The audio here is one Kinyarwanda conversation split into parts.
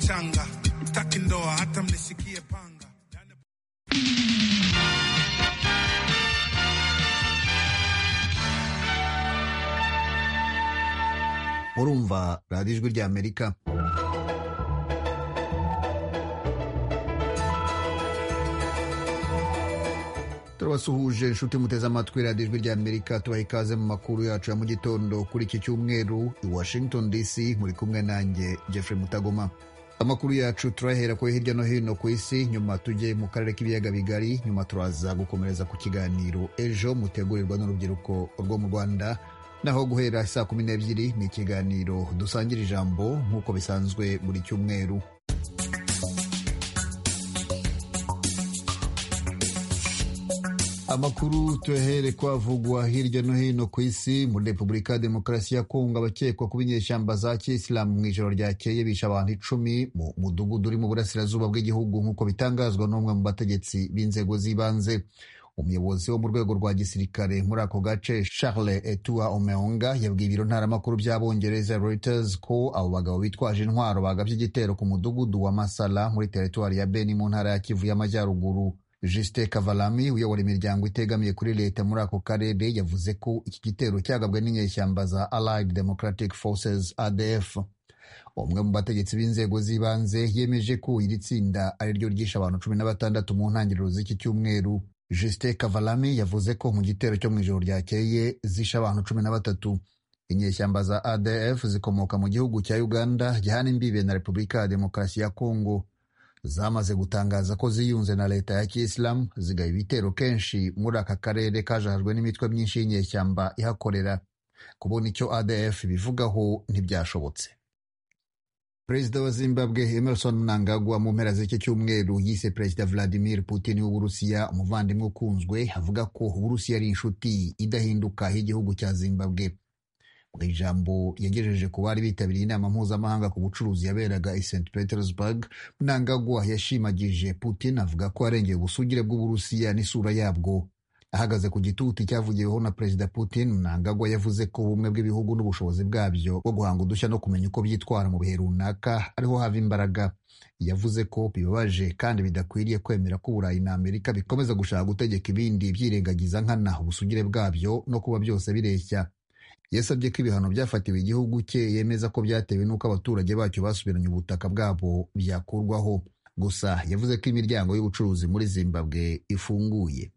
Tanga taki ndoa hata mnisikie panga. murumva radiyo ijwi ry'amerika turabasuhuje inshuti muteze amatwi radiyo ijwi ry'amerika tubaha ikaze mu makuru yacu ya mu gitondo kuri iki cyumweru i washington dc muri kumwe nanjye jeffrey mutagoma amakuru yacu turahera ko hirya no hino ku isi nyuma tujye mu karere k'ibiyaga bigari nyuma turaza gukomereza ku kiganiro ejo mutegurirwa n'urubyiruko rwo mu rwanda naho guhera saa kumi n'ebyiri ni ikiganiro dusangira ijambo nk'uko bisanzwe buri cyumweru amakuru tuyahere kwavugwa hirya no hino ku isi muri repubulika ya demokarasi ya kongo abakekwa kuba inyeshyamba za kisilamu mu ijoro ryakeye bishe abantu icumi mu mudugudu uri mu burasirazuba bw'igihugu nk'uko bitangazwa n'umwe mu bategetsi b'inzego z'ibanze umuyobozi wo mu rwego rwa gisirikare muri ako gace charles etua omeonga yabwiye ibiro ntaramakuru by'abongereza reuters ko abo bagabo bitwaje intwaro bagabye igitero ku mudugudu wa masala muri teritwari ya beni mu ntara ya kivu y'amajyaruguru Justin Kavalami uyobora imiryango itegamiye kuri leta muri ako karere yavuze ko iki gitero cyagabwe n'inyeshyamba za Allied Democratic Forces ADF umwe mu bategetsi b'inzego z'ibanze yemeje ko iri tsinda ari ryo ryishe abantu cumi na batandatu mu ntangiriro z'iki cyumweru Justin Kavalami yavuze ko mu gitero cyo mu ijoro ryakeye zishe abantu cumi na batatu inyeshyamba za ADF zikomoka mu gihugu cya Uganda gihana imbibe na Repubulika ya Demokarasi ya Kongo zamaze gutangaza ko ziyunze na leta ya kisilamu zigaba ibitero kenshi muri aka karere kajajwe n'imitwe myinshi y'inyeshyamba ihakorera kubona icyo adf ibivugaho ntibyashobotse perezida wa zimbabwe emerson mnangagwa mu mpera z'iki cyumweru yise perezida vladimir putin w'uburusiya umuvandimwe ukunzwe avuga ko uburusiya ari inshuti idahinduka y'igihugu cya zimbabwe mu ijambo yagejeje ku bari bitabiriye inama mpuzamahanga ku bucuruzi yaberaga i st petersburg mnangagwa yashimagije putin avuga ko yarengeye ubusugire bw'uburusiya n'isura yabwo ahagaze ku gituti cyavugiweho na perezida putin mnangagwa yavuze ko ubumwe bw'ibihugu n'ubushobozi bwabyo bwo guhanga udushya no kumenya uko byitwara mu bihe runaka ariho hava imbaraga yavuze ko bibabaje kandi bidakwiriye kwemera ko uburayi na amerika bikomeza gushaka gutegeka ibindi byirengagiza nkana ubusugire bwabyo no kuba byose bireshya yasabye ko ibihano byafatiwe igihugu cye yemeza ko byatewe n'uko abaturage bacyo basubiranye ubutaka bwabo byakurwaho gusa yavuze ko imiryango y'ubucuruzi muri zimbabwe ifunguye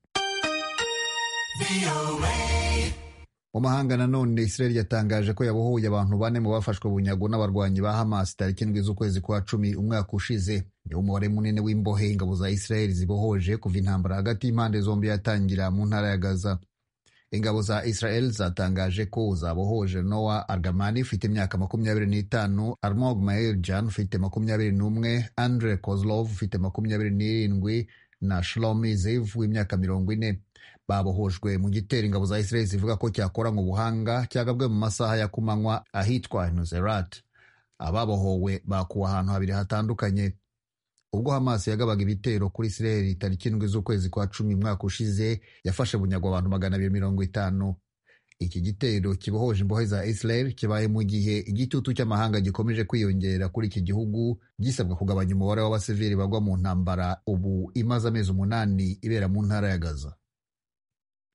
mu mahanga nanone israel yatangaje ko yabohoye abantu bane mu bafashwe bunyago n'abarwanyi ba hamas tariki indwi z'ukwezi kwa cumi umwaka ushize niwo umubare munini w'imbohe ingabo za israel zibohoje kuva intambara hagati y'impande zombi yatangira mu ntara ya gaza ingabo za israel zatangaje ko zabohoje noa argamani ufite imyaka makumyabiri n'itanu armog maeljan ufite makumyabiri n'umwe andre kozlov ufite makumyabiri n'irindwi na shlomi zev w'imyaka mirongo ine babohojwe mu gitero ingabo za israel zivuga ko cyakoranywe ubuhanga cyagabwe mu masaha ya kumanywa ahitwa nuzerat ababohowe bakuwe ahantu habiri hatandukanye ubwo hamas yagabaga ibitero kuri israel tariki indwi z'ukwezi kwa cumi umwaka ushize yafashe bunyago abantu magana abiri mirongo itanu iki gitero kibohoje imbohe za israel kibaye mu gihe igitutu cy'amahanga gikomeje kwiyongera kuri iki gihugu gisabwa kugabanya umubare w'abasivili bagwa mu ntambara ubu imaze amezi umunani ibera mu ntara ya gaza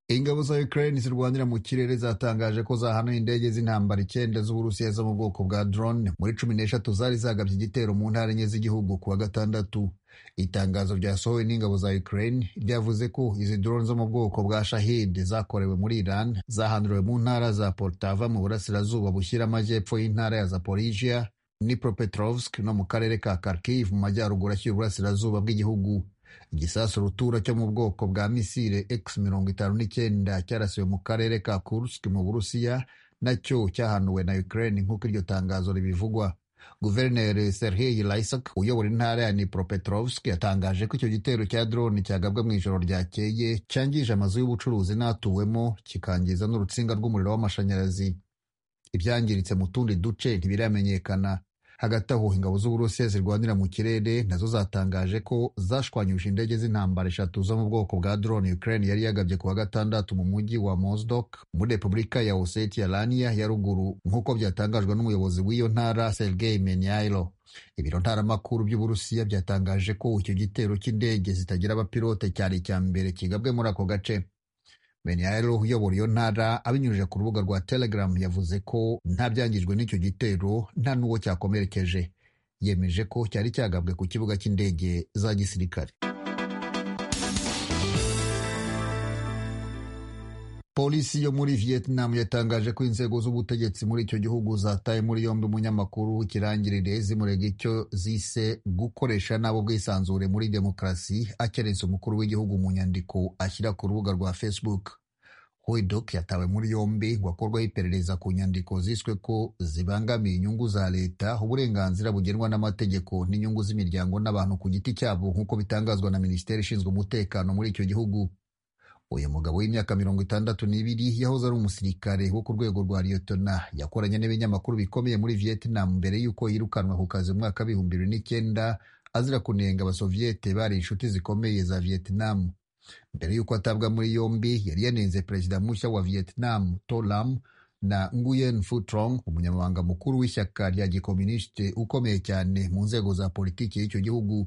ingabo za Ukraine zirwanira mu kirere zatangaje ko zahanuye indege z'intambara icyenda z'Uburusiya zo mu bwoko bwa drone muri cumi n'eshatu zari zagabye igitero mu ntara enye z'igihugu ku wa gatandatu itangazo ryasohowe n'ingabo za Ukraine ryavuze ko izi drone zo mu bwoko bwa Shahid zakorewe muri Iran zahanduriwe mu ntara za Poltava mu burasirazuba bushyira amajyepfo y'intara ya Zaporizhia Dnipropetrovsk no mu karere ka Kharkiv mu majyaruguru ashyira uburasirazuba bw'igihugu igisasu rutura cyo mu bwoko bwa misile x mirongo itanu n'icyenda cyarasiwe mu karere ka kursk mu burusiya nacyo cyahanuwe na ukraine nk'uko iryo tangazo ribivugwa guverineri serhei laisak uyobora intara ya nipropetrovsk yatangaje ko icyo gitero cya drone cyagabwe mu ijoro ryakeye cyangije amazu y'ubucuruzi n'atuwemo kikangiza n'urutsinga rw'umuriro w'amashanyarazi ibyangiritse mu tundi duce ntibiramenyekana hagati aho ingabo z'uburusiya zirwanira mu kirere nazo zatangaje ko zashwanyuje indege z'intambara eshatu zo mu bwoko bwa drone ukraine yari yagabye ku wa gatandatu mu mujyi wa mozdok muri repubulika ya osetiya laniya ya ruguru nk'uko byatangajwe n'umuyobozi w'iyo ntara sergei menyailo ibiro ntaramakuru by'uburusiya byatangaje ko icyo gitero cy'indege zitagira abapilote cyari icya mbere kigabwe muri ako gace Menyaelo uyobora iyo ntara abinyujije ku rubuga rwa Telegram yavuze ko nta byangijwe n'icyo gitero nta n'uwo cyakomerekeje yemeje ko cyari cyagabwe ku kibuga cy'indege za gisirikare polisi yo muri vietnam yatangaje ko inzego z'ubutegetsi muri icyo gihugu zataye muri yombi umunyamakuru w'ikirangirire zimurega icyo zise gukoresha nabo bwisanzure muri demokarasi akerense umukuru w'igihugu mu nyandiko ashyira ku rubuga rwa facebook hoidok yatawe muri yombi ngo akorwaho iperereza ku nyandiko ziswe ko zibangamiye inyungu za leta uburenganzira bugenwa n'amategeko n'inyungu z'imiryango n'abantu ku giti cyabo nk'uko bitangazwa na minisiteri ishinzwe umutekano muri icyo gihugu uyu mugabo w'imyaka mirongo itandatu n'ibiri yahoze ari umusirikare wo ku rwego rwa liyotona yakoranye n'ibinyamakuru bikomeye muri vietnam mbere y'uko yirukanwa ku kazi mu mwaka w'ibihumbi bibiri n'icyenda azira kunenga abasoviyete bari inshuti zikomeye za vietnam mbere y'uko atabwa muri yombi yari yanenze perezida mushya wa vietnam tolam na nguyen futrong umunyamabanga mukuru w'ishyaka rya gikominisite ukomeye cyane mu nzego za politiki y'icyo gihugu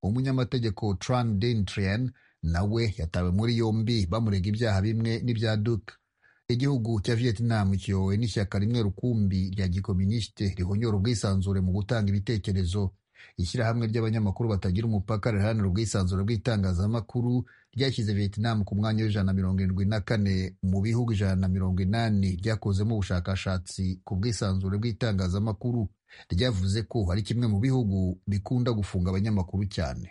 umunyamategeko tran din trien nawe yatawe muri yombi bamurega ibyaha bimwe n'ibya duka igihugu cya vietnam kiyowe n'ishyaka rimwe rukumbi rya gikominisite rihonyora ubwisanzure mu gutanga ibitekerezo ishyirahamwe ry'abanyamakuru batagira umupaka riharanira ubwisanzure bw'itangazamakuru ryashyize vietnam ku mwanya w'ijana na mirongo irindwi na kane mu bihugu ijana na mirongo inani byakozemo ubushakashatsi ku bwisanzure bw'itangazamakuru ryavuze ko ari kimwe mu bihugu bikunda gufunga abanyamakuru cyane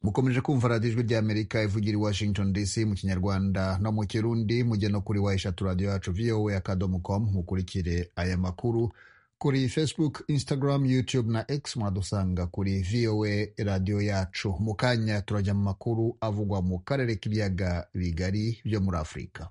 mukomeje kumva radiyo ijwi ry'amerika ivugira i washington dc mu kinyarwanda no mu kirundi mujye no kuri wa eshatu radiyo yacu voa akadomo com mukurikire aya makuru kuri facebook instagram youtube na x mwadusanga kuri voa radiyo yacu mu kanya turajya mu makuru avugwa mu karere k'ibiyaga bigari byo muri afurika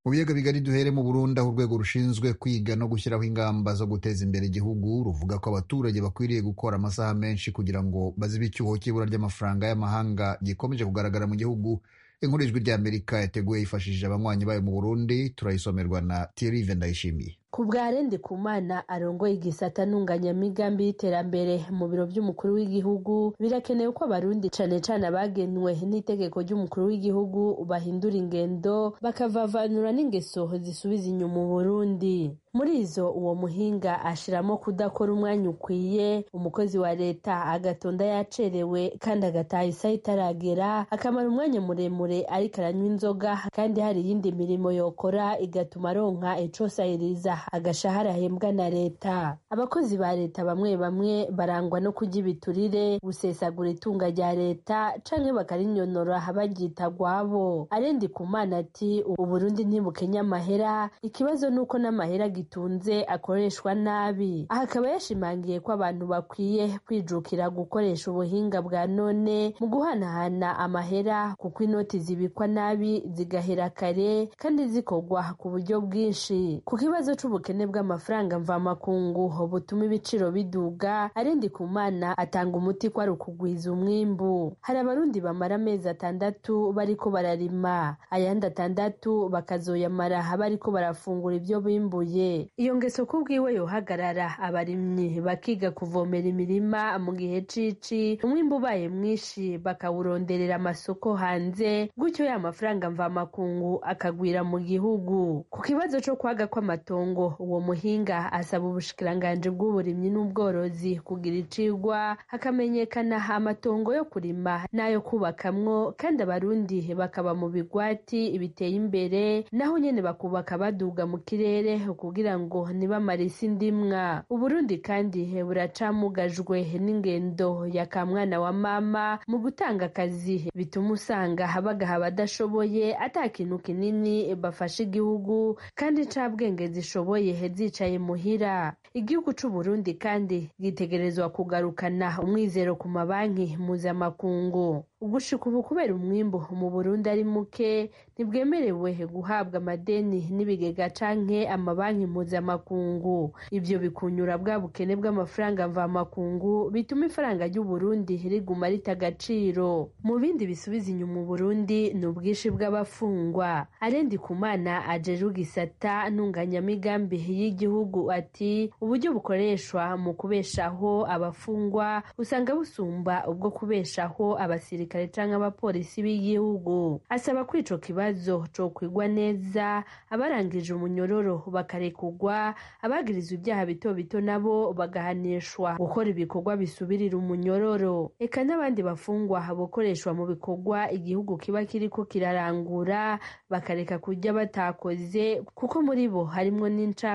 mu biyaga bigari duhere mu Burundi aho urwego rushinzwe kwiga no gushyiraho ingamba zo guteza imbere igihugu ruvuga ko abaturage bakwiriye gukora amasaha menshi kugira ngo bazibe icyuho cy'ibura ry'amafaranga y'amahanga gikomeje kugaragara mu gihugu inkuru ijwi ry'amerika yateguye yifashishije abanywanyi bayo mu Burundi turayisomerwa na Thierry Ndayishimiye kubwarende kumana arongoye igisata n'unganyamigambi y'iterambere mu biro by'umukuru w'igihugu birakenewe ko abarundi cane cane abagenwe n'itegeko ry'umukuru w'igihugu bahindura ingendo bakavavanura n'ingeso zisubiza inyuma uburundi muri izo uwo muhinga ashiramo kudakora umwanya ukwiye umukozi wa leta agatonda yacerewe kandi agataha isaha itaragera akamara umwanya muremure ariko aranywa inzoga kandi hari iyindi mirimo yokora igatuma aronka icosahiriza agashahara ahembwa na leta abakozi ba leta bamwe bamwe barangwa no kurya ibiturire gusesagura itunga rya leta canke bakarinyonora baryita gwabo arendi kumana ati uburundi ntibukenya amahera ikibazo nuko n'amahera gitunze akoreshwa nabi aha akaba yashimangiye ko abantu bakwiye kwijukira gukoresha ubuhinga bwa none mu guhanahana amahera kuko inoti zibikwa nabi zigahera kare kandi zikorwa ku buryo bwinshi ku kibazo cy'ubukene bw'amafaranga mvamakungu butuma ibiciro biduga arendi ku mana atanga umuti ko ari ukugwiza umwimbu hari abarundi bamara amezi atandatu bariko bararima ayandi atandatu bakazoyamara bariko barafungura ibyo bimbuye iyo ngeso ku bwiwe yohagarara abarimyi bakiga kuvomera imirima mu gihe cici umwimbu ubaye mwinshi bakawuronderera amasoko hanze gutyo ya mafaranga mvamakungu akagwira mu gihugu ku kibazo co kwaga kw'amatongo uwo muhinga asaba ubushikiranganji bw'uburimyi n'ubworozi kugira icigwa hakamenyekana amatongo yo kurima n'ayo kubakamwo kandi abarundi bakaba mu bigwati biteye imbere naho nyene bakubaka baduga mu kirere kugira ngo nibamara isi ndimwa uburundi kandi buracamugajwe n'ingendo ya kamwana wa mama mu gutanga akazi bituma usanga bagaha abadashoboye ata kintu kinini bafasha igihugu kandi ncabwenge zishoboye zishoboye zicaye muhira igihugu cy'u Burundi kandi gitegerezwa kugarukana umwizero ku mabanki mpuzamakungu ugushika ubu kubera umwimbu mu burundi ari muke ntibwemerewe guhabwa amadeni n'ibigega canke amabanki mpuzamakungu ivyo bikunyura bwa bukene bw'amafaranga mvamakungu bituma ifaranga ry'uburundi riguma rita agaciro mu bindi bisubiza inyuma uburundi ni ubwinshi bw'abafungwa arendi kumana ajejwe igisata ntunganyamigambi y'igihugu ati uburyo bukoreshwa mu kubeshaho abafungwa usanga busumba ubwo kubeshaho abasirikare abasirikare canke abapolisi b'igihugu asaba ko ico kibazo cokwigwa neza abarangije umunyororo bakarekugwa abagirizwa ibyaha bito bito nabo bagahanishwa gukora ibikorwa bisubirira umunyororo eka n'abandi bafungwa bokoreshwa mu bikorwa igihugu kiba kiriko kirarangura bakareka kurya batakoze kuko muri bo harimwo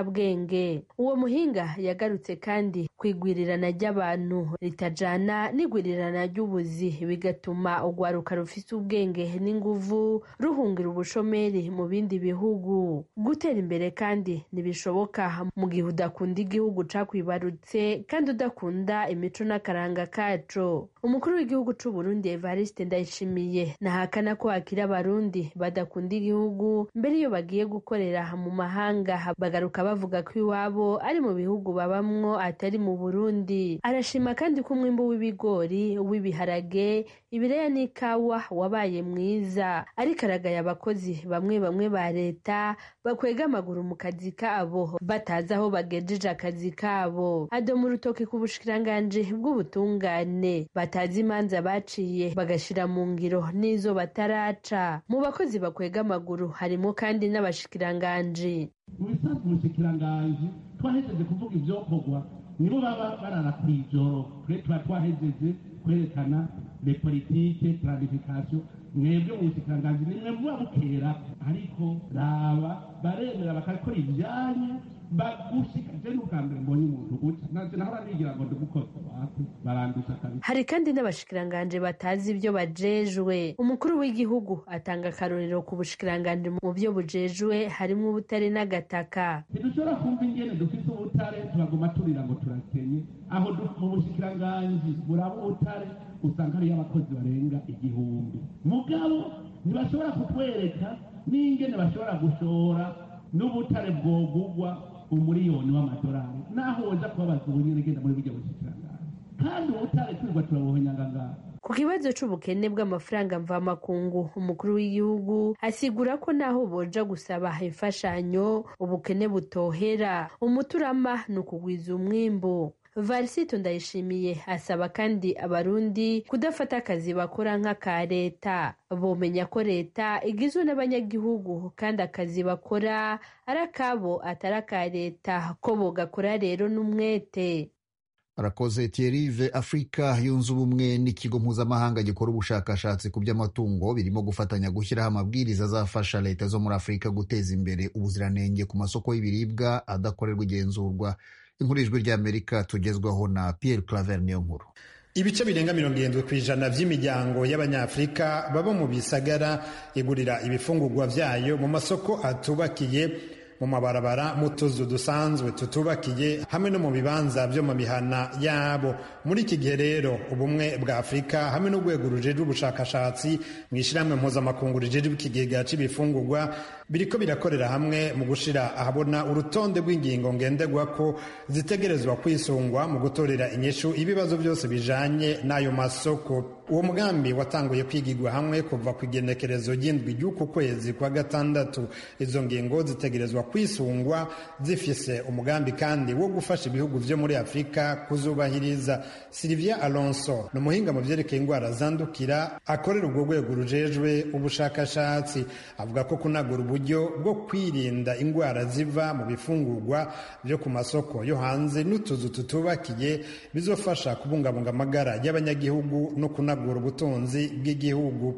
n'incabwenge uwo muhinga yagarutse kandi kwigwirirana ry'abantu ritajana n'igwirirana ry'ubuzi bigatuma bituma urwaruka rufite ubwenge n'inguvu ruhungira ubushomeri mu bindi bihugu gutera imbere kandi ntibishoboka mu gihe udakunda igihugu cakwibarutse kandi udakunda imico n'akaranga kaco umukuru w'igihugu c'uburundi evariste ndayishimiye ntahakana ko hakiri abarundi badakunda igihugu mbere iyo bagiye gukorera mu mahanga bagaruka bavuga ko iwabo ari mu bihugu babamwo atari mu burundi arashima kandi ko umwimbu w'ibigori w'ibiharage ibireya n'ikawa wabaye mwiza ariko aragaye abakozi bamwe bamwe ba leta bakwega amaguru mu kazi kabo batazi aho bagejeje akazi kabo adoma urutoki ku bushikiranganji bw'ubutungane batazi imanza baciye bagashira mu ngiro n'izo bataraca mu bakozi bakwega amaguru harimo kandi n'abashikiranganji mu bisanzwe umushikiranganji twahejeje kuvuga ivyokorwa nibo baba barara kw'ijoro twe tuba twahejeje kwerekana les politiques planification mwebwe ubushikiranganji nimwe muba bukera ariko raba baremera bakakora ivyanya hari kandi n'abashikiranganji batazi ibyo bajejwe umukuru w'igihugu atanga akarorero ku bushikiranganji mu byo bujejwe harimo ubutare n'agataka ntidushobora kumva ingene dufite ubutare tubagoma turira ngo turakenye aho mu bushikiranganji buraba ubutare usanga hariyo abakozi barenga igihumbi mugabo ntibashobora kutwereka n'ingene bashobora gushora n'ubutare bwogugwa umuriyoni w'amadolari naho woza kubabaza ubunyene genda muri burya bushikiranganji kandi ubutare twirwa turabuhonyangangana ku kibazo c'ubukene bw'amafaranga mvamakungu umukuru w'igihugu asigura ko naho boja gusaba imfashanyo ubukene butohera umuturama ni ukugwiza umwimbu varisito ndayishimiye asaba kandi abarundi kudafata akazi bakora nk'aka leta bomenya ko leta igizwe n'abanyagihugu kandi akazi bakora ari akabo atari aka leta ko bogakora rero n'umwete arakoze tierive afurika yunze ubumwe n'ikigo mpuzamahanga gikora ubushakashatsi ku by'amatungo birimo gufatanya gushyiraho amabwiriza azafasha leta zo muri afurika guteza imbere ubuziranenge ku masoko y'ibiribwa adakorerwa igenzurwa inkurijwi ry'amerika tugezwaho na pierre claver niyo nkuru ibice birenga mirongo irindwi ku ijana by'imiryango y'abanyafurika baba mu bisagara igurira ibifungurwa byayo mu masoko atubakiye mu mabarabara mu tuzu dusanzwe tutubakiye hamwe no mu bibanza byo mu mihana yabo muri iki gihe rero ubumwe bwa afurika hamwe n'urwego rujejwe ubushakashatsi mu ishyirahamwe mpuzamakungu rijejwe ikigega cy'ibifungurwa biriko birakorera hamwe mu gushira ahabona urutonde rw'ingingo ngendegwa ko zitegerezwa kwisungwa mu gutorera inyishu ibibazo byose bijanye n'ayo masoko uwo mugambi watanguye kwigirwa hamwe kuva ku igenekerezo ry'indwi ry'uku kwezi kwa gatandatu izo ngingo zitegerezwa kwisungwa zifise umugambi kandi wo gufasha ibihugu vyo muri afurika kuzubahiriza silivia alonso ni umuhinga mu vyerekeye indwara zandukira akorera urwo rwego rujejwe ubushakashatsi avuga ko kunagura uburyo bwo kwirinda indwara ziva mu bifungurwa vyo ku masoko yo hanze n'utuzu tutubakiye bizofasha kubungabunga amagara y'abanyagihugu no kunagura kunagura ubutunzi bw'igihugu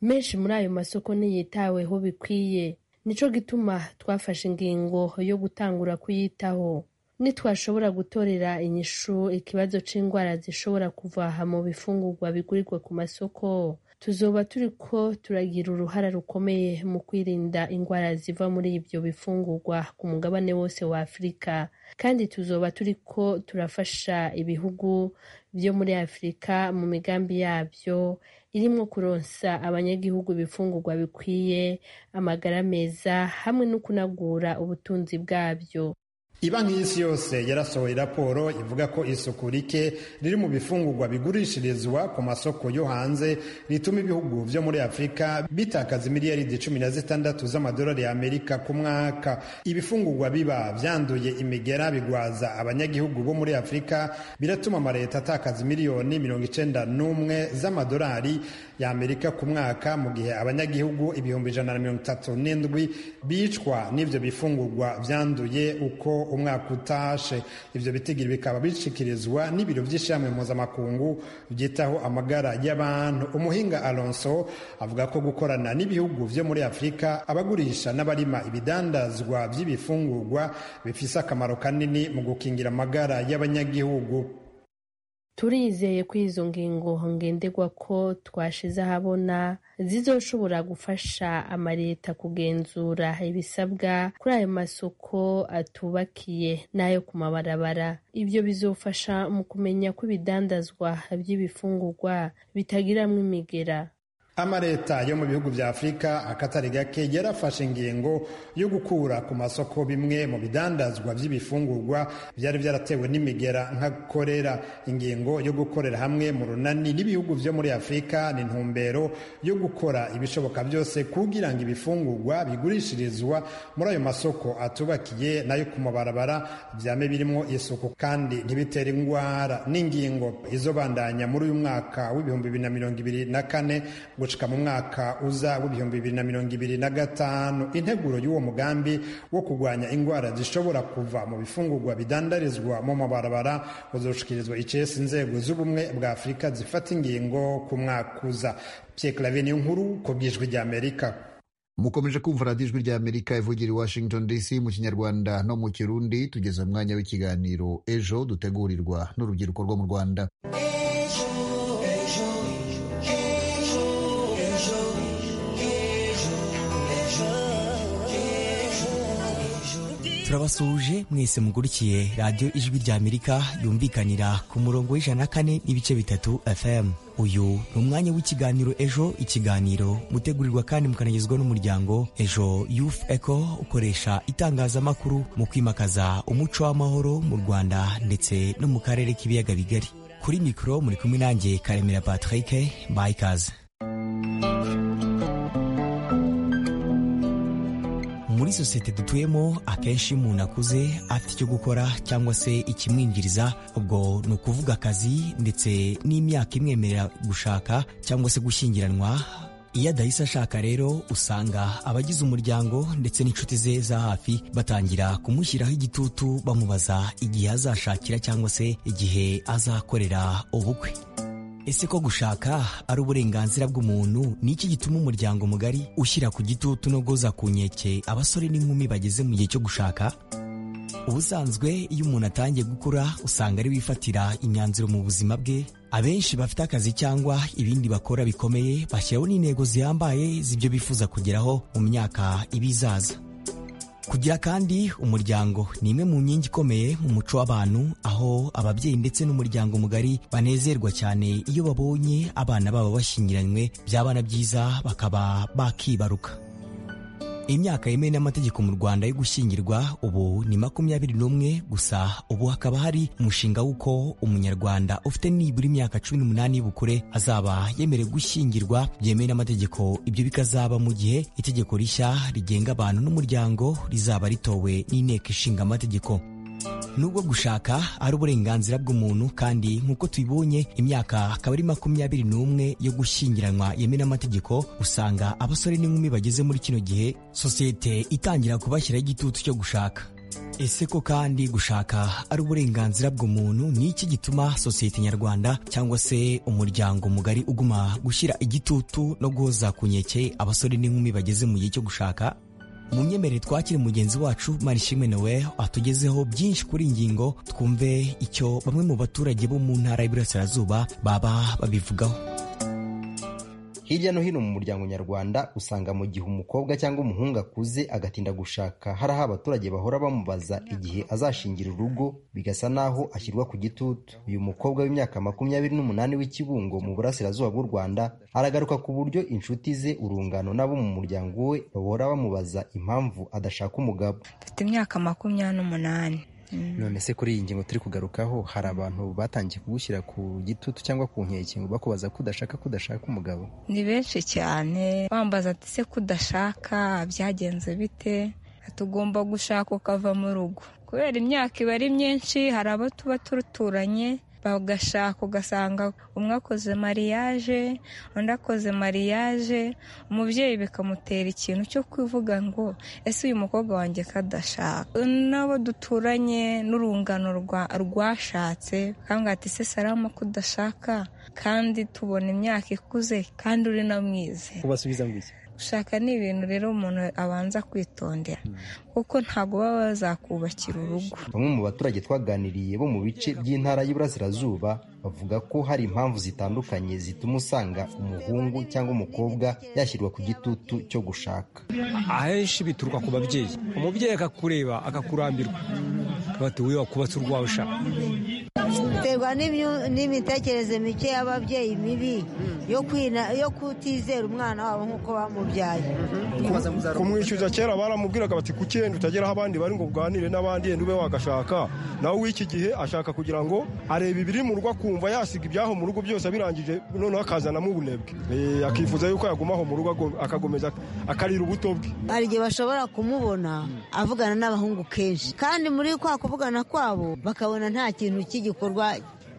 menshi muri ayo masoko ntiyitaweho bikwiye nico gituma twafashe ingingo yo gutangura kuyitaho nitwashobora gutorera inyishu ikibazo c'indwara zishobora kuvaha mu bifungurwa bigurirwa ku masoko tuzoba turiko turagira uruhara rukomeye mu kwirinda indwara ziva muri ibyo bifungurwa ku mugabane wose wa afurika kandi tuzoba turiko turafasha ibihugu byo muri afurika mu migambi yabyo irimo kuronsa abanyagihugu ibifungurwa bikwiye amagara meza hamwe no kunagura ubutunzi bwabyo Ibanki y'isi yose yarasohoye raporo ivuga ko isuku rike riri mu bifungurwa bigurishirizwa ku masoko yo hanze rituma ibihugu byo muri afurika bitakaza miliyaridi cumi na zitandatu z'amadolari y'amerika ku mwaka ibifungurwa biba byanduye imigera bigwaza abanyagihugu bo muri afurika biratuma amaleta atakaza miliyoni mirongo icenda n'umwe z'amadolari y'amerika ku mwaka mu gihe abanyagihugu ibihumbi ijana na mirongo itatu n'indwi bicwa n'ibyo bifungurwa byanduye uko umwaka utashe ibyo bitigiri bikaba bishyikirizwa n'ibiro by'ishami mpuzamakungu byitaho amagara y'abantu umuhinga alonso avuga ko gukorana n'ibihugu byo muri afurika abagurisha n'abarima ibidandazwa by'ibifungurwa bifise akamaro kanini mu gukingira amagara y'abanyagihugu turizeye ko izo ngingo ngenderwa ko twashize ahabona zizoshobora gufasha amaleta kugenzura ibisabwa kuri ayo masoko atubakiye n'ayo ku mabarabara ibyo bizofasha mu kumenya ko ibidandazwa by'ibifungurwa bitagiramo imigera amaleta yo mu bihugu bya afurika akatari gake yarafashe ingingo yo gukura ku masoko bimwe mu bidandazwa by'ibifungurwa byari byaratewe n'imigera nka korera ingingo yo gukorera hamwe mu runani n'ibihugu byo muri afurika ni intumbero yo gukora ibishoboka byose kugira ngo ibifungurwa bigurishirizwa muri ayo masoko atubakiye n'ayo ku mabarabara byame birimo isuku kandi ntibitere indwara n'ingingo izobandanya muri uyu mwaka w'ibihumbi bibiri na mirongo ibiri na kane gucika mu mwaka uza w'ibihumbi bibiri na mirongo ibiri na gatanu integuro y'uwo mugambi wo kurwanya indwara zishobora kuva mu bifungurwa bidandarizwa mu mabarabara uzashikirizwa icesi inzego z'ubumwe bwa afurika zifata ingingo ku mwaka uza pyeklaviye nkuru ku bwijwi ry'amerika mukomeje kumva radiyo ijwi rya amerika ivugira i washington dc mu kinyarwanda no mu kirundi tugeze mu mwanya w'ikiganiro ejo dutegurirwa n'urubyiruko rwo mu rwanda turabasuhuje mwese mugurikiye radiyo ijwi rya amerika yumvikanira ku murongo w'ijana na kane n'ibice bitatu fm uyu ni umwanya w'ikiganiro ejo ikiganiro mutegurirwa kandi mukanagezwa n'umuryango ejo youth eco ukoresha itangazamakuru mu kwimakaza umuco w'amahoro mu rwanda ndetse no mu karere k'ibiyaga bigari kuri mikoro muri kumwe nanjye karemera patrick bayikaze muri sosiyete dutuyemo akenshi iyo umuntu akuze afite icyo gukora cyangwa se ikimwinjiriza ubwo ni ukuvuga akazi ndetse n'imyaka imwemerera gushaka cyangwa se gushyingiranwa iyo adahise ashaka rero usanga abagize umuryango ndetse n'inshuti ze za hafi batangira kumushyiraho igitutu bamubaza igihe azashakira cyangwa se igihe azakorera ubukwe Ese ko gushaka ari uburenganzira bw'umuntu ni iki gituma umuryango mugari ushyira ku gitutu no goza ku nkeke abasore n'inkumi bageze mu gihe cyo gushaka ubusanzwe iyo umuntu atangiye gukura usanga ari wifatira imyanzuro mu buzima bwe abenshi bafite akazi cyangwa ibindi bakora bikomeye bashyiraho n'intego zihambaye z'ibyo bifuza kugeraho mu myaka ibizaza kugira kandi umuryango ni imwe mu nkingi ikomeye mu muco w'abantu aho ababyeyi ndetse n'umuryango mugari banezerwa cyane iyo babonye abana babo bashyingiranywe by'abana byiza bakaba bakibaruka imyaka yemewe n'amategeko mu rwanda yo gushyingirwa ubu ni makumyabiri n'umwe gusa ubu hakaba hari umushinga w'uko umunyarwanda ufite nibura imyaka cumi n'umunani y'ubukure azaba yemerewe gushyingirwa byemewe n'amategeko ibyo bikazaba mu gihe itegeko rishya rigenga abantu n'umuryango rizaba ritowe n'inteko ishinga amategeko nubwo gushaka ari uburenganzira bw'umuntu kandi nk'uko tubibonye imyaka akaba ari makumyabiri n'umwe yo gushyingiranwa yemewe n'amategeko usanga abasore n'inkumi bageze muri kino gihe sosiyete itangira kubashyiraho igitutu cyo gushaka ese ko kandi gushaka ari uburenganzira bw'umuntu ni iki gituma sosiyete nyarwanda cyangwa se umuryango mugari uguma gushyira igitutu no guhoza ku nkeke abasore n'inkumi bageze mu gihe cyo gushaka mu myemerere twakire mugenzi wacu marishimwe nowe atugezeho byinshi kuri ngingo twumve icyo bamwe mu baturage bo mu ntara y'iburasirazuba baba babivugaho hirya no hino mu muryango nyarwanda usanga mu gihe umukobwa cyangwa umuhungu akuze agatinda gushaka hari aho abaturage bahora bamubaza igihe azashingira urugo bigasa naho ashyirwa ku gitutu uyu mukobwa w'imyaka makumyabiri n'umunani w'ikibungo mu burasirazuba bw'u rwanda aragaruka ku buryo inshuti ze urungano n'abo mu muryango we bahora bamubaza impamvu adashaka umugabo mfite imyaka makumyabiri n'umunani none se kuri iyi ngingo turi kugarukaho hari abantu batangiye kugushyira ku gitutu cyangwa ku nkeke ngo bakubaza ko udashaka ko udashaka umugabo ni benshi cyane bambaza ati se ko udashaka byagenze bite tugomba gushaka ukava mu rugo kubera imyaka iba ari myinshi hari abo tuba turuturanye bagashaka ugasanga umwe akoze mariyaje undi akoze mariyaje umubyeyi bikamutera ikintu cyo kuvuga ngo ese uyu mukobwa wanjye kadashaka n'abo duturanye n'urungano rwashatse kandi ati se sarama ko udashaka kandi tubona imyaka ikuze kandi uri na mwize ubasubiza ngo iki gushaka ni ibintu rero umuntu abanza kwitondera kuko ntabwo baba bazakubakira urugo bamwe mu baturage twaganiriye bo mu bice by'intara y'iburasirazuba bavuga ko hari impamvu zitandukanye zituma usanga umuhungu cyangwa umukobwa yashyirwa ku gitutu cyo gushaka ahenshi bituruka ku babyeyi umubyeyi akakureba akakurambirwa bati wowe wakubatse urwawe ushaka biterwa n'imitekerereze mike y'ababyeyi mibi yo kutizera umwana wabo nk'uko bamubyaye kumwishyuza kera baramubwiraga bati ku cyenda utageraho abandi bari ngo uganire n'abandi yenda ube wagashaka nawe w'iki gihe ashaka kugira ngo arebe ibiri mu rugo akumva yasiga ibyaho mu rugo byose abirangije noneho akazanamo ubunebwe akifuza yuko yagumaho mu rugo akakomeza akarira ubuto bwe hari igihe bashobora kumubona avugana n'abahungu kenshi kandi muri kwa kuvugana kwabo bakabona nta kintu cy'igikorwa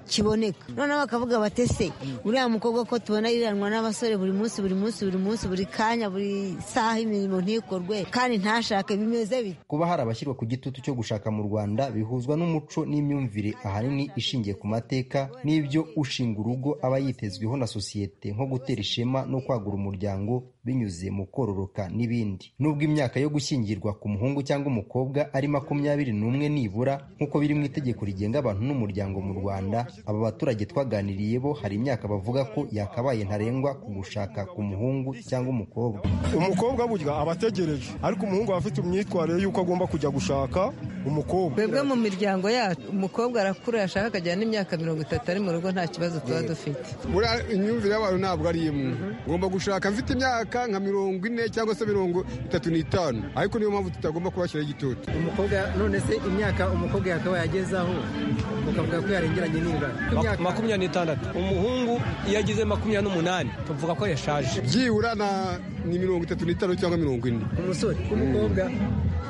kiboneka noneho bakavuga batese uriya mukobwa ko tubona yiranwa n'abasore buri munsi buri munsi buri munsi buri kanya buri saha imirimo ntikorwe kandi ntashake bimeze bite kuba hari abashyirwa ku gitutu cyo gushaka mu rwanda bihuzwa n'umuco n'imyumvire ahanini ishingiye ku mateka n'ibyo ushinga urugo aba yitezweho na sosiyete nko gutera ishema no kwagura umuryango binyuze mu kororoka n'ibindi nubwo imyaka yo gushyingirwa ku muhungu cyangwa umukobwa ari makumyabiri n'umwe nibura nk'uko biri mu itegeko rigenga abantu n'umuryango mu rwanda aba baturage twaganiriye bo hari imyaka bavuga ko yakabaye ntarengwa ku gushaka ku muhungu cyangwa umukobwa umukobwa burya aba ategereje ariko umuhungu aba afite imyitwarire y'uko agomba kujya gushaka umukobwa twebwe mu miryango yacu umukobwa arakura yashaka akajyana n'imyaka mirongo itatu ari mu rugo nta kibazo tuba dufite buriya imyumvire y'abantu ntabwo ari imwe ngomba gushaka mfite imyaka nka mirongo ine cyangwa se mirongo itatu n'itanu ariko niyo mpamvu tutagomba kubashyiraho igitutu umukobwa none se imyaka umukobwa yakabaye agezeho ukavuga ko yarengeranye n'ibara makumyabiri n'itandatu umuhungu iyo ageze makumyabiri n'umunani tuvuga ko yashaje byibura ni mirongo itatu n'itanu cyangwa mirongo ine umusore umukobwa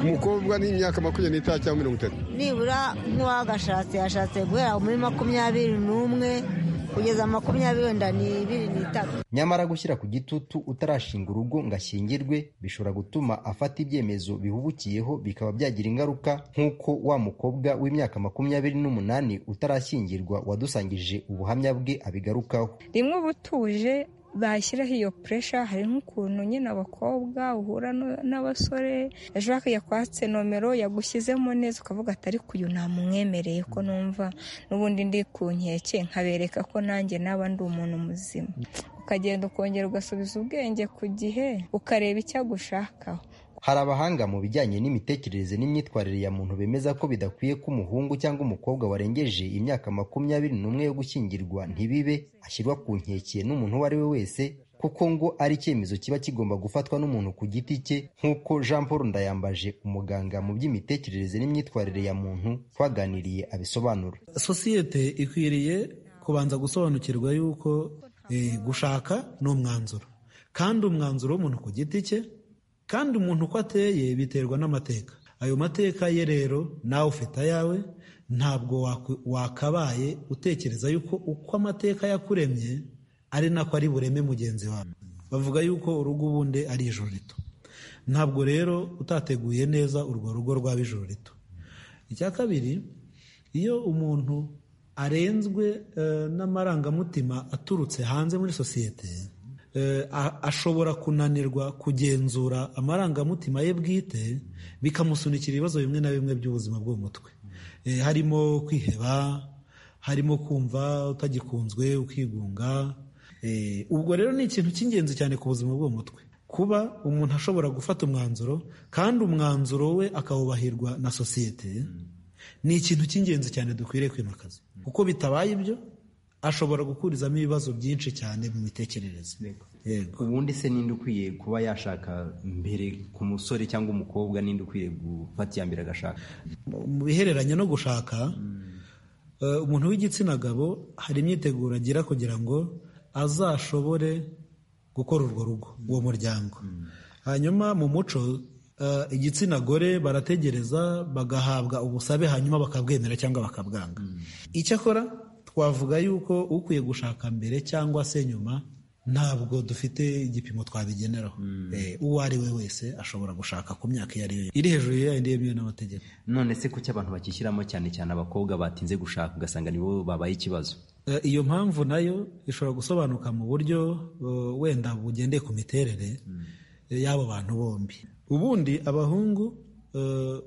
umukobwa ni imyaka makumyabiri n'itanu cyangwa mirongo itatu nibura nk'uwagashatse yashatse guhera muri makumyabiri n'umwe kugeza makumyabiri wenda ni ibiri n'itatu nyamara gushyira ku gitutu utarashinga urugo ngo ashyingirwe bishobora gutuma afata ibyemezo bihubukiyeho bikaba byagira ingaruka nk'uko wa mukobwa w'imyaka makumyabiri n'umunani utarashyingirwa wadusangije ubuhamya bwe abigarukaho rimwe ubutuje bashyiraho iyo puresha hari nk'ukuntu nyine abakobwa uhura n'abasore ejo bakajya kwatse nomero yagushyizemo neza ukavuga ati ariko uyu namumwemereye ko numva n'ubundi ndi ku nkeke nkabereka ko nanjye naba ndi umuntu muzima ukagenda ukongera ugasubiza ubwenge ku gihe ukareba icyo agushakaho hari abahanga mu bijyanye n'imitekerereze n'imyitwarire ya muntu bemeza ko bidakwiye ko umuhungu cyangwa umukobwa warengeje imyaka makumyabiri n'umwe yo gushyingirwa ntibibe ashyirwa ku nkeke n'umuntu uwo ari we wese kuko ngo ari icyemezo kiba kigomba gufatwa n'umuntu ku giti cye nk'uko jean paul ndayambaje umuganga mu by'imitekerereze n'imyitwarire ya muntu twaganiriye abisobanura sosiyete ikwiriye kubanza gusobanukirwa yuko gushaka ni umwanzuro kandi umwanzuro w'umuntu ku giti cye kandi umuntu uko ateye biterwa n'amateka ayo mateka ye rero nawe ufite ayawe ntabwo wakabaye utekereza yuko uko amateka yakuremye ari nako ari bureme mugenzi wawe bavuga yuko urugo ubundi ari ijoro rito ntabwo rero utateguye neza urwo rugo rwaba ijoro rito icya kabiri iyo umuntu arenzwe n'amarangamutima aturutse hanze muri sosiyete ashobora kunanirwa kugenzura amarangamutima ye bwite bikamusunikira ibibazo bimwe na bimwe by'ubuzima bwo mu mutwe harimo kwiheba harimo kumva utagikunzwe ukigunga ubwo rero ni ikintu cy'ingenzi cyane ku buzima bwo mu mutwe kuba umuntu ashobora gufata umwanzuro kandi umwanzuro we akawubahirwa na sosiyete ni ikintu cy'ingenzi cyane dukwiriye kwimakaza kuko bitabaye ibyo ashobora gukurizamo ibibazo byinshi cyane mu mitekerereze ubundi se ninde ukwiye kuba yashaka mbere ku musore cyangwa umukobwa ninde ukwiye gufata iya mbere agashaka mu bihereranye no gushaka eh, umuntu w'igitsina gabo hari imyiteguro agira kugira ngo azashobore gukora urwo rugo uwo muryango hanyuma mu muco eh, igitsina gore barategereza bagahabwa ubusabe hanyuma bakabwemera cyangwa bakabwanga icyakora twavuga yuko ukwiye gushaka mbere cyangwa se nyuma ntabwo dufite igipimo twabigeneraho Eh, uwo ari we wese ashobora gushaka ku myaka iyo ari yo iri hejuru ya yindi yemewe n'amategeko none se kuki abantu bakishyiramo cyane cyane abakobwa batinze gushaka ugasanga nibo babaye ikibazo Eh, iyo mpamvu nayo ishobora gusobanuka mu buryo eh, wenda bugendeye ku miterere eh, y'abo bantu bombi ubundi abahungu eh,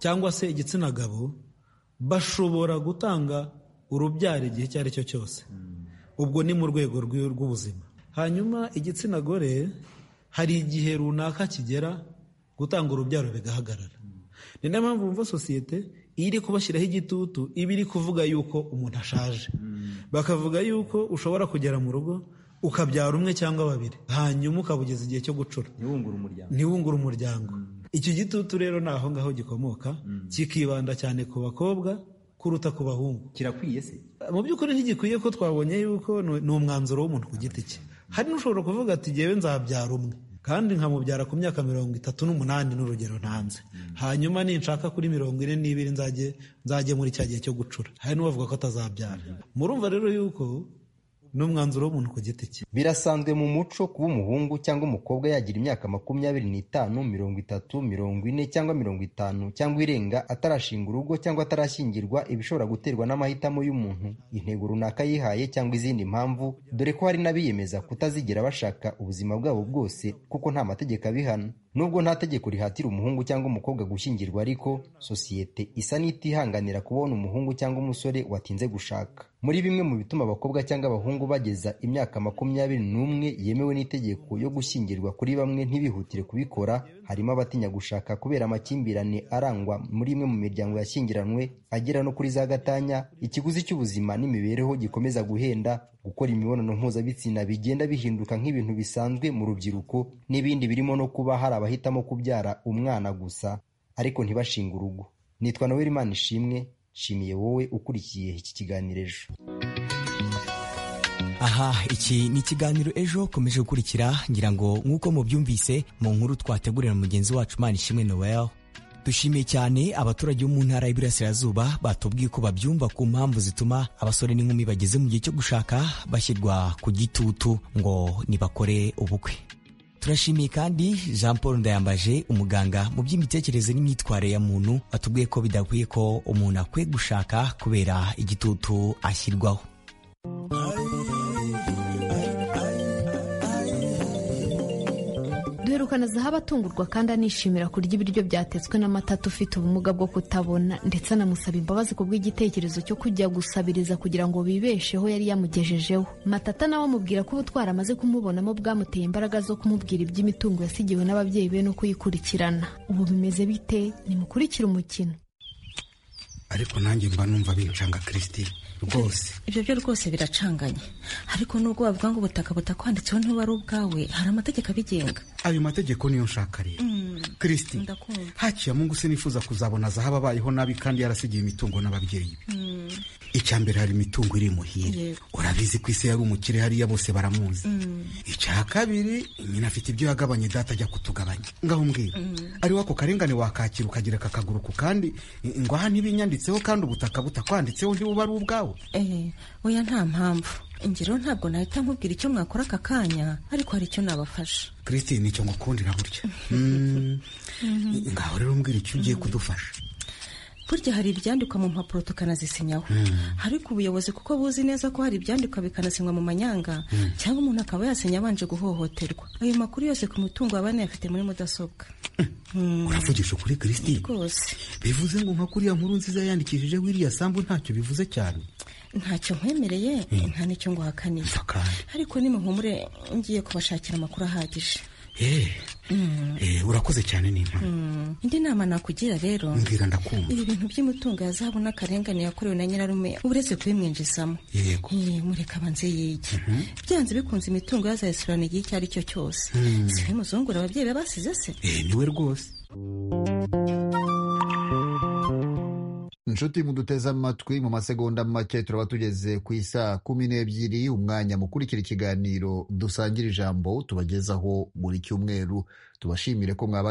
cyangwa se igitsina gabo bashobora gutanga urubyaro igihe icyo ari cyo cyose ubwo ni mu rwego rw'i- rw'ubuzima hanyuma igitsina gore hari igihe runaka kigera gutanga urubyaro bigahagarara ni nayo mpamvu wumva sosiyete iyo iri kubashyiraho igitutu iba iri kuvuga yuko umuntu ashaje bakavuga yuko ushobora kugera mu rugo ukabyara umwe cyangwa babiri hanyuma ukaba ugeze igihe cyo gucura ntiwungure umuryango ntiwungure umuryango icyo gitutu rero ni aho ngaho gikomoka kikibanda cyane ku bakobwa kuruta ku bahungu kirakwiye se mu by'ukuri ntigikwiye ko twabonye yuko ni ni umwanzuro w'umuntu ku giti cye hari n'ushobora kuvuga ati jyewe nzabyara umwe kandi nkamubyara ku myaka mirongo itatu n'umunani n'urugero ntanze hanyuma ninshaka kuri mirongo ine n'ibiri nzajye nzajye muri cya gihe cyo gucura hari n'uwavuga ko atazabyara murumva rero yuko ni umwanzuro w'umuntu ku giti cye birasanzwe mu muco kuba umuhungu cyangwa umukobwa yagira imyaka makumyabiri n'itanu mirongo itatu mirongo ine cyangwa mirongo itanu cyangwa irenga atarashinga urugo cyangwa atarashyingirwa ibishobora guterwa n'amahitamo y'umuntu intego runaka yihaye cyangwa izindi mpamvu dore ko hari n'abiyemeza kutazigira bashaka ubuzima bwabo bwose kuko nta mategeko abihana nubwo nta tegeko rihatira umuhungu cyangwa umukobwa gushyingirwa ariko sosiyete isa n'itihanganira kubona umuhungu cyangwa umusore watinze gushaka muri bimwe mu bituma abakobwa cyangwa abahungu bageza imyaka makumyabiri n'umwe yemewe n'itegeko yo gushyingirwa kuri bamwe ntibihutire kubikora harimo abatinya gushaka kubera amakimbirane arangwa muri imwe mu miryango yashyingiranywe agera no kuri za gatanya ikiguzi cy'ubuzima n'imibereho gikomeza guhenda gukora imibonano mpuzabitsina bigenda bihinduka nk'ibintu bisanzwe mu rubyiruko n'ibindi birimo no kuba hari abahitamo kubyara umwana gusa ariko ntibashinge urugo nitwa noel imana ishimwe nshimiye wowe ukurikiye iki kiganiro ejo aha iki ni ikiganiro ejo komeje gukurikira ngira ngo nk'uko mubyumvise mu nkuru twategurira mugenzi wacu imana ishimwe noel dushimiye cyane abaturage bo mu ntara y'iburasirazuba batubwiye ko babyumva ku mpamvu zituma abasore n'inkumi bageze mu gihe cyo gushaka bashyirwa ku gitutu ngo nibakore ubukwe turashimiye kandi jean paul ndayambaje umuganga mu by'imitekerereze n'imyitwarire ya muntu watubwiye ko bidakwiye ko umuntu akwiye gushaka kubera igitutu ashyirwaho duherukana zahabu atungurwa kandi anishimira kurya ibiryo byatetswe n'amata ufite ubumuga bwo kutabona ndetse anamusaba imbabazi ku bw'igitekerezo cyo kujya gusabiriza kugira ngo bibesheho yari yamugejejeho matata nawe amubwira ko ubutwari amaze kumubonamo bwamuteye imbaraga zo kumubwira iby'imitungo yasigiwe n'ababyeyi be no kuyikurikirana ubu bimeze bite nimukurikire umukino ariko nanjye mba numva bincanga kirisitine rwose ibyo byo rwose biracanganye ariko nubwo bavuga ngo ubutaka butakwanditseho ntiba ari ubwawe hari amategeko abigenga ayo mategeko niyo nshaka rero kirisitine ndakumva hakiya mungu se nifuza kuzabona zahabu abayeho nabi kandi yarasigiye imitungo n'ababyeyi be Mm, icya mbere hari imitungo iri muhire yego. urabizi ko isi yari umukire hariya bose baramuzi mm, icya kabiri nyina afite ibyo yagabanye data ajya kutugabanya ngaho mbwira mm. ari wako karengane wakakira ukagira aka kaguru ku kandi ngo aha ntibinyanditseho kandi ubutaka butakwanditseho ntibuba ari ubwawe eh oya nta mpamvu ingero ntabwo nahita nkubwira icyo mwakora aka kanya ariko hari icyo nabafasha christine nicyo ngukundira burya Mm, ngaho rero mbwira icyo ugiye kudufasha burya hari ibyandikwa mu mpapuro tukanazisinyaho Mm. ariko ubuyobozi kuko buzi neza ko hari ibyandikwa bikanasinywa mu manyanga Mm. cyangwa umuntu akaba yasinya abanje guhohoterwa ayo makuru yose ku mitungo abana yafite muri mudasobwa uravugisha ukuri christine rwose bivuze ngo nka kuriya nkuru nziza yandikishije wiriya sambu ntacyo bivuze cyane ntacyo nkwemereye nta n'icyo nguhakaniye ariko nimuhumure ngiye kubashakira amakuru ahagije Eh, eh, urakoze cyane nimpa Mm. indi nama nakugira rero Mbwira ndakumva. ibi bintu by'umutungo ya zahabu n'akarengane yakorewe na nyirarume uretse kubimwinjizamo Yego. Eh, mureka abanze yige byanze bikunze imitungo yazayisubirana igihe icyo ari cyo cyose Mm. siwe muzungura ababyeyi be basize se Eh, niwe rwose inshuti muduteze amatwi mu masegonda make turaba tugeze ku isaa kumi n'ebyiri umwanya mukurikira ikiganiro dusangira ijambo tubagezaho buri cyumweru tubashimire ko mwabanye